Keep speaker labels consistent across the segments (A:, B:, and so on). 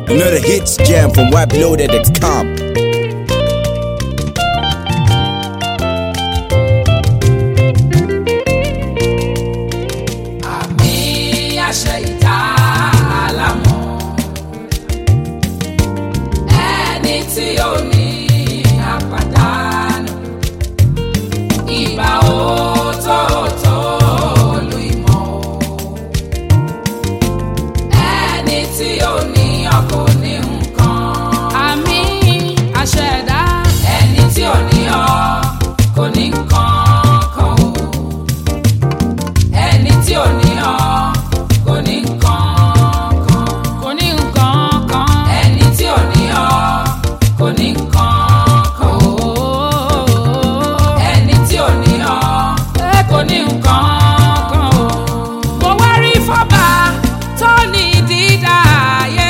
A: Another hits jam from WebLoaded.com.
B: àmì àṣẹ ìta àlámọ̀ ẹni tí ó ní àpàdánù ìgbà òótọ́ọ̀tọ́ olú ìmọ̀ ẹni tí ó ní ọkọ̀ ní nǹkan. àmì àṣẹ ẹ̀dá ẹni tí ò ní ọ kò ní nǹkan kan o ẹni tí ò ní ọ kò ní nǹkan kan. kò ní nǹkan kan. ẹni tí ò ní ọ kò ní nǹkan kan. ẹni tí ò ní ọ kò ní nǹkan kan. mo wá rí fọ́bà tó ní dídá ayé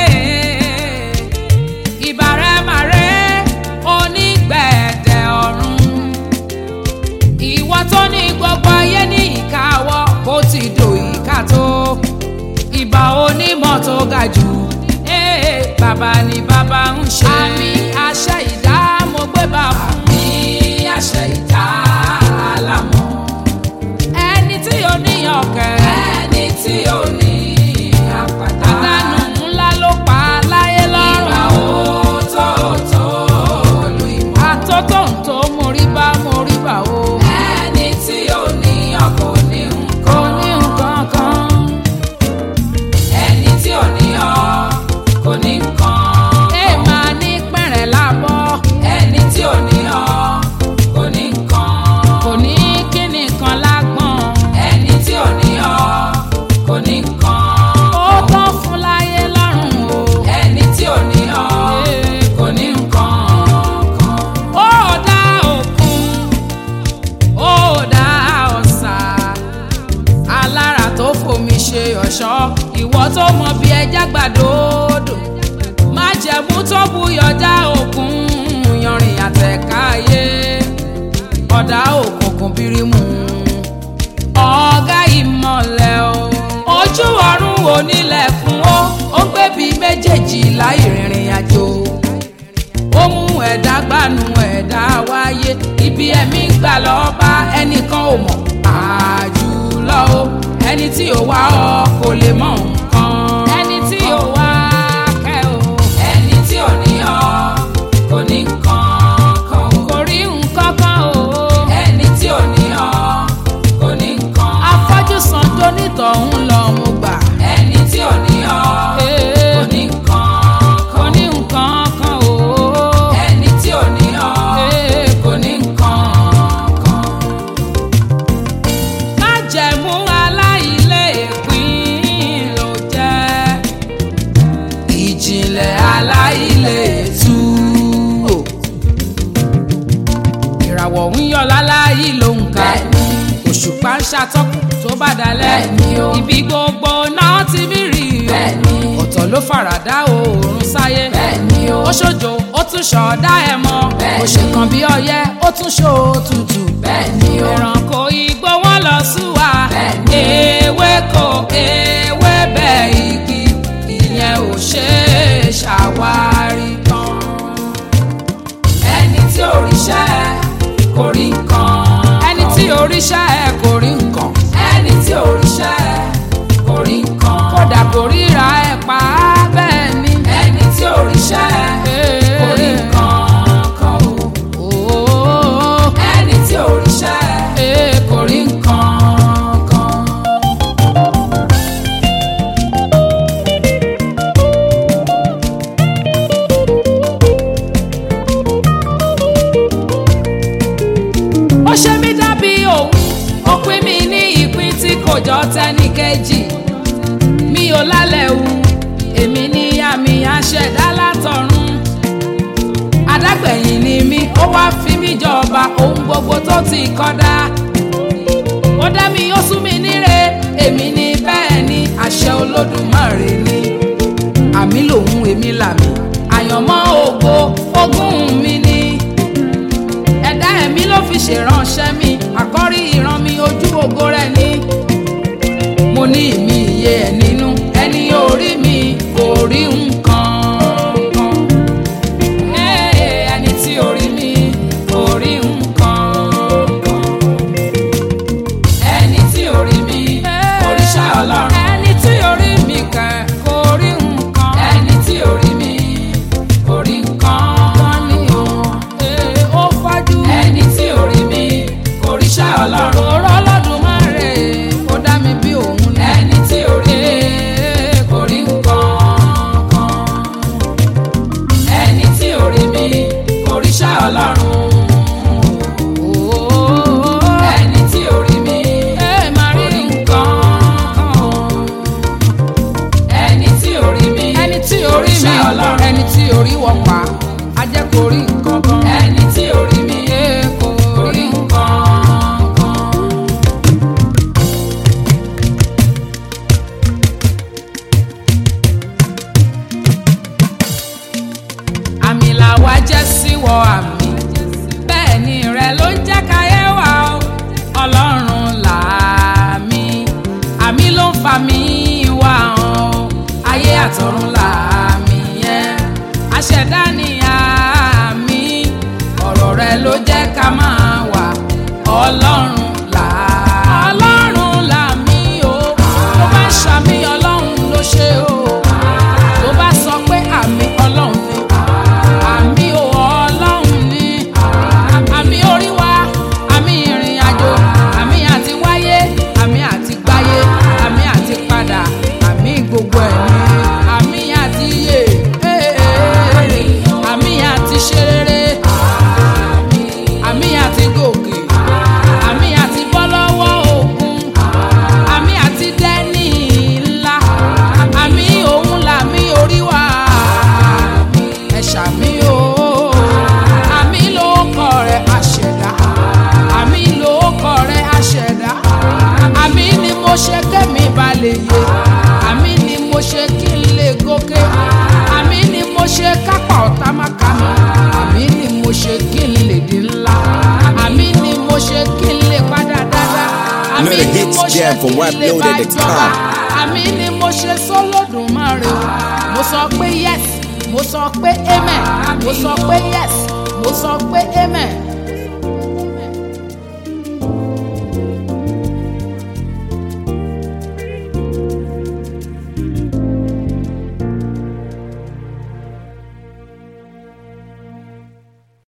B: ìbàrẹ̀màrẹ́ onígbẹ̀dẹ̀ ọ̀run ìwọ tó ní gbogbo ayé ní ìkáwọ́ bó ti dò ìka tó ìbà onímọ̀ tó ga jù ee bàbá ni bàbá ń ṣe. àmì àṣẹ ìdá mo gbé bá fún. àmì àṣẹ ìdá àlámọ̀. ẹni tí ó ní ọ̀kẹ́. ẹni tí ó ní àpáta. àdánù ńlá ló pa láyé lọ́rùn. ìgbà òótọ́ọ̀tọ́ olú ìmọ̀. àtótó ń tó mórí bá mórí bá o. ẹni tí ó ní ọkọ̀ ní nǹkan. kò ní nǹkan kan. ẹni tí ò ní ọ kò ní nǹkan. ẹ máa ní pẹ̀rẹ̀ lábọ́. ẹni tí ò ní ọ kò ní nǹkan. kò ní kíni kan lágbọ̀n. ẹni tí ò ní ọ kò ní nǹkan. ó tán fún láyé lọ́rùn o. ẹni tí ò ní ọ kò ní nǹkan kan. ó dá òkun ó dá ọ̀sà alára tó fomi ṣe ọ̀ṣọ́ ìwọ tó mọ bí ẹja gbàdódò má jẹ̀mú tó buyọjá òkun yanrìn àtẹ̀káyé ọ̀dà òkùnkùn bírímù ọ̀gá ìmọ̀lẹ̀ o ojú ọ̀run onílẹ̀ fún ó ó gbé bíi méjèèjì láì rìnrìn àjò ó mú ẹ̀dá gbanú ẹ̀dá wáyé ibi ẹ̀mí ń gbà lọ́ọ́ bá ẹnìkan ò mọ̀ àjùlọ o ẹni tí ò wá ọ kò lè mọ nǹkan. ẹni tí ò wá kẹ́ o. ẹni tí ò ní ọ kò ní nǹkan kan o. kò rí nǹkan kan o. ẹni tí ò ní ọ kò ní nǹkan. afọ́jú san tó nítọ̀hún lọ mo gbà. ẹni tí ò ní ọ kò ní nǹkan kò ní nǹkan kan o. ẹni tí ò ní ọ kò ní nǹkan kan májẹ̀mú aláìlé ìpín ló jẹ́ ìjìnlẹ̀ aláìlé tú o. ìràwọ̀ ń yọ láláyé ló ń ka òṣùpá ń ṣàtọ́kùn tó bá dalẹ̀ ibi gbogbo náà ti mí rí o ọ̀tọ̀ ló faradà oòrùn sáyé ó ṣojo ó tún ṣọ̀ọ́dá ẹ̀ mọ́ ó ṣe kan bí ọyẹ́ ó tún ṣó tutù ẹranko igbó wọn lọ súwa ewéko ewébẹ̀ igi ìyẹn ò ṣe é ṣàwárí tán ẹni tí òrìṣẹ́ kò rí nǹkan ẹni tí òrìṣẹ́ kò rí nǹkan ẹni tí òrìṣẹ́ kò rí nǹkan kódà kò ríra ẹ̀ pa á bẹ́ẹ̀ ni ẹni tí òrìṣẹ́ kò rí nǹkan kan o ẹni tí òrìṣẹ́ kò rí nǹkan kan. ó ṣe mí dàbí òun ó pín mi ní ìpín tí kò jọ tẹ́nìkejì mi ò lálẹ́ wu èmi ní àmì àṣẹ̀dá látọ̀run adágbẹ̀yìn ni mí ó wá fi mí jọba ohun gbogbo tó ti kọ́dá ó dá mi ó sún mi níre èmi ní bẹ́ẹ̀ ni àṣẹ olódùmarè ni àmì lòun èmi làmì àyànmọ́ ògo ogún mi ni ẹ̀dá ẹ̀mí ló fi ṣèránṣẹ́ mi àkọ́rí ìran mi ojú ògo rẹ̀ ni mo ní ìmí iye ẹ̀ nínú ẹni orí mi kò rí nǹkan orí wọ̀ pa á jẹ́ kó rí nǹkan kan. ẹni tí orí mi kò rí nǹkan kan. àmì làwa jẹ́ síwọ àmì bẹ́ẹ̀ ni rẹ ló ń jẹ́ káyé wa o ọlọ́run làmì àmì ló ń fa mi wá o ayé àtọ̀run làmì yẹn aṣẹ̀dá ni àmì ọ̀rọ̀ rẹ ló jẹ́ ká máa wà ọlọ́run làmì ọlọ́run làmì o tó bá ṣàmì ọlọ́run ló ṣe o tó bá sọ pé àmì ọlọ́run ni àmì ò ọlọ́run ni àmì orí wa àmì ìrìn àjò àmì àti wáyé àmì àti gbáyé àmì àti padà àmì gbogbo ẹ̀ ni àmì àti yè àmì àti ṣe rere àmì àti gòkè àmì àti bọ́ lọ́wọ́ òkun àmì àti dẹ́ni ńlá àmì òun làmì orí wa ẹ ṣàmì o àmì ló kọ rẹ àṣẹdá àmì ló kọ rẹ àṣẹdá àmì ni mo ṣe kẹ́mi balẹ̀ yé àmì ni mo ṣe kí n lè gòkè àmì ni mo ṣe kápá ọ̀tá má ká mi àmì ni mo ṣe kí n lè di ńlá àmì ni mo ṣe kí n lè padà dáadáa àmì
A: Another
B: ni
A: hits
B: mo ṣe
A: jam from
B: kí n lè bá
A: WebLoaded.com.
B: ìjọba àmì ni mo ṣe sọ́lọ́dúnmáre o mo sọ pé yes mo sọ pé amen mo sọ pé yes mo sọ pé amen